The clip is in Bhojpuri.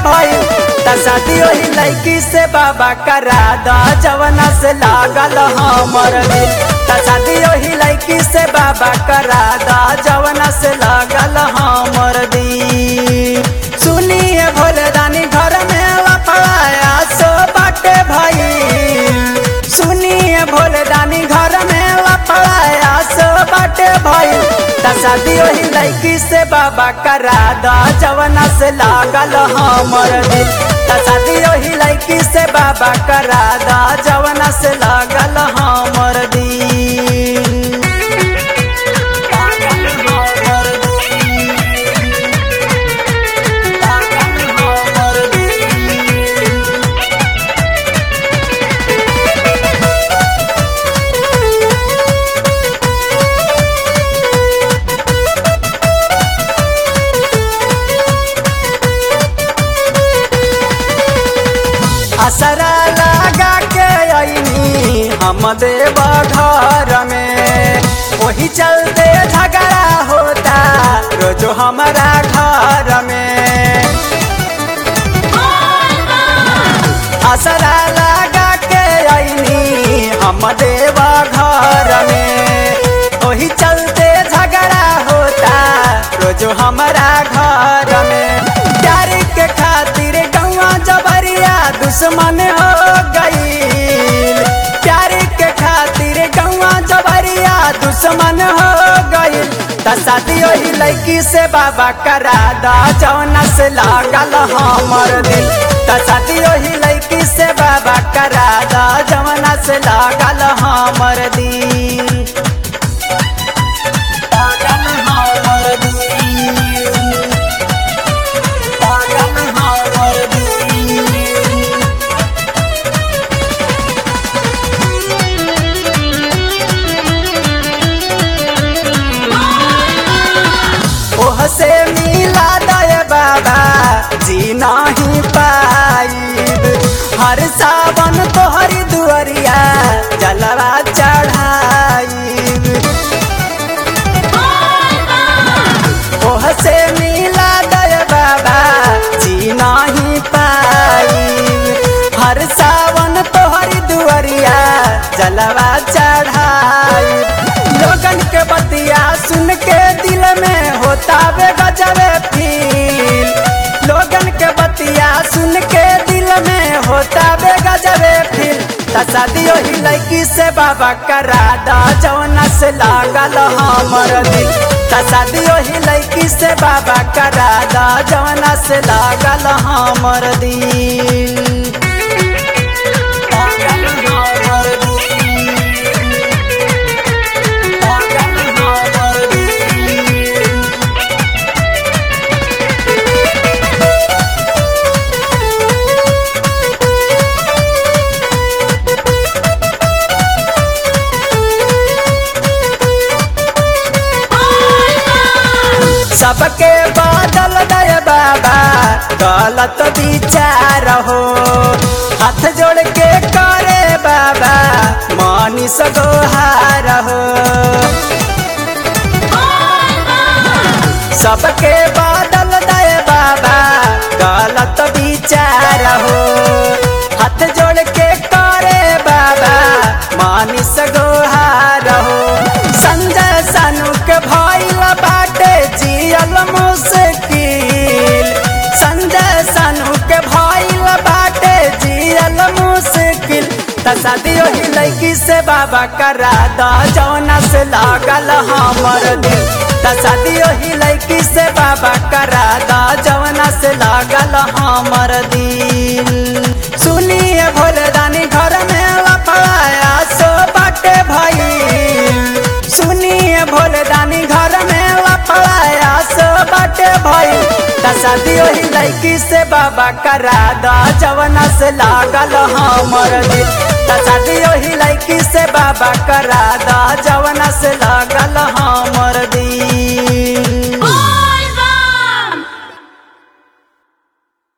भइल त शादी ओही लड़की से बाबा करा द जवना से लागल हमर दिल त शादी ओही लड़की से बाबा करा द जवना से लागल हमर दिल सुनिए भोले दानी घर में लफड़ाया सो बाटे भइल सुनिए भोले दानी घर में लफड़ाया सो बाटे भइल त शादी ओही लड़की से बाबा करा द जवना से लागल हमर दिल त शादी ओही लड़की से बाबा करा द जवना से लागल हमर दिल लागल हमर दिल लागल हमर दिल असरा लगा के अइनी हम देव घर में वही चलते झगड़ा होता रोजो हमारा घर में असरा लगा के अइनी हम देव घर में वही चलते झगड़ा होता रोजो हमारा घर में प्यार के खातिर गौवा जबरिया दुश्मन हो गईल प्यार के खातिर गौवा जबरिया दुश्मन हो गईल त शादी ओही लड़की से बाबा करा दा जौना से लागल हमर दिल त शादी ओही लड़की से बाबा करा दा जौना से लागल हमर दिल लागल हमर दिल लागल हमर दिल ओह से मिला दय बाबा जी नहीं पाइब हर सावन तोहरी दुअरिया जलवा चढ़ाइब ओह से मिला दय बाबा जी नहीं पाइब हर सावन तोहरी दुअरिया जलवा चढ़ाइब लोगन के बतिया सुन के दिल में होता बे गजबे फील लोगन के बतिया सुन के दिल में होता बे गजबे फील त शादी ओही लड़की से बाबा करा दा जौना से लागल हमर दिल त शादी ओही लड़की से बाबा करा दा जौना से लागल हमर दिल लागल हमर दिल लागल हमर दिल सबके बादल दय बाबा गलत विचार हो हाथ जोड़ के करे बाबा मनीष गोहार हो सबके बादल दय बाबा गलत विचार हो हाथ जोड़ के करे बाबा मनीष गोहार हो संजय सानू के भइल बाटे जियल मुश्किल संजय सानू के भइल बाटे जियल मुश्किल त शादी ओही लड़की से बाबा करा द जौना से लागल हमर दिल त शादी ओही लड़की से बाबा करा द जौना से लागल हमर दिल सुनिए भोले दानी घर में लफड़ाया सो बाटे भइल सुनिए भोले दानी घर में लफड़ाया सो बाटे भइल त शादी ओही लड़की से बाबा करा द जवना से लागल हमर दिल त शादी ओही लड़की से बाबा करा द जवना से लागल